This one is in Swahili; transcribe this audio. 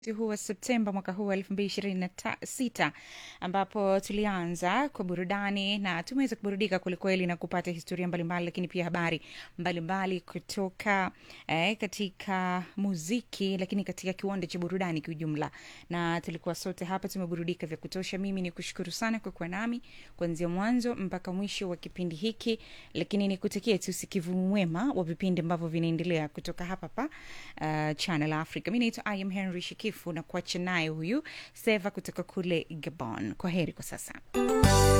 huu wa Septemba mwaka huu wa elfu mbili ishirini na sita ambapo tulianza kwa burudani na tumeweza kuburudika kwelikweli na kupata historia mbalimbali, lakini pia habari mbalimbali kutoka eh, katika muziki, lakini katika kiwanda cha burudani kiujumla, na tulikuwa sote hapa tumeburudika vya kutosha. Mimi ni kushukuru sana kwa kuwa nami kuanzia mwanzo mpaka mwisho wa kipindi hiki, lakini nikutakie tu usikivu mwema wa vipindi ambavyo vinaendelea kutoka hapa pa uh, Channel Africa. Mi naitwa I am Henry Shikifu na kuacha naye huyu Seva kutoka kule Gabon. Kwa heri kwa sasa.